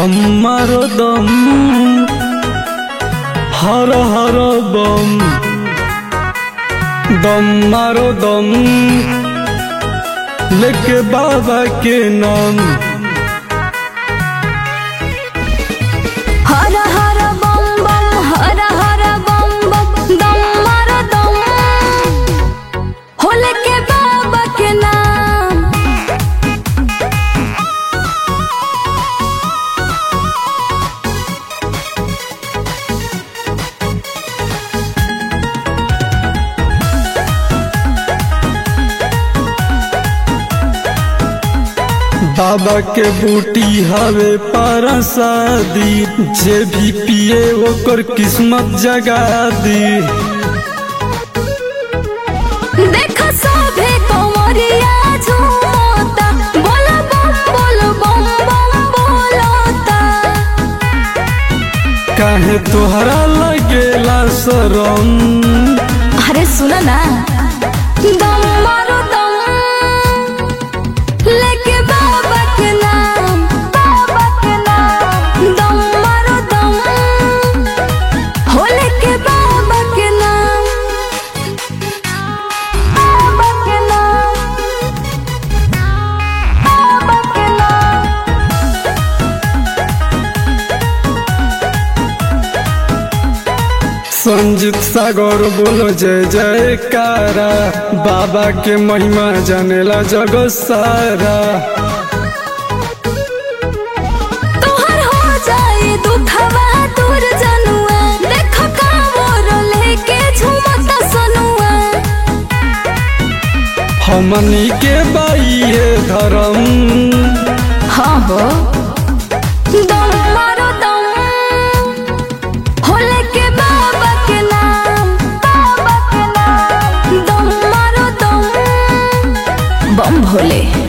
दम मारो दम हर हर बम दम मारो दम लेके बाबा के नाम हर हर बम बम हर हर बम बम दम मारो दम होले के बाबा के नाम बाबा के बूटी हवे परसादी जे भी पिए ओकर किस्मत जगा दी देख सभे कमरिया झूमता बोल बम बोल बम बम बोलता काहे तोहरा लगेला शरम अरे सुन ना दम मारो दम लेके बाबा के नाम बाबा के नाम दम मारो दम हो लेके बाबा के नाम बाबा के नाम बाबा के नाम संजीत सागर बोलो जय जयकारा बाबा के महिमा जानेला जग सारा तोहर हो जाए दुखवा दूर जनुआ देख कामोर लेके झूमता सनुआ हमनी के बाइये धर्म हाँ हो दम मारो दम हो लेके बाबा के नाम बाबा के नाम दम मारो दम बम भोले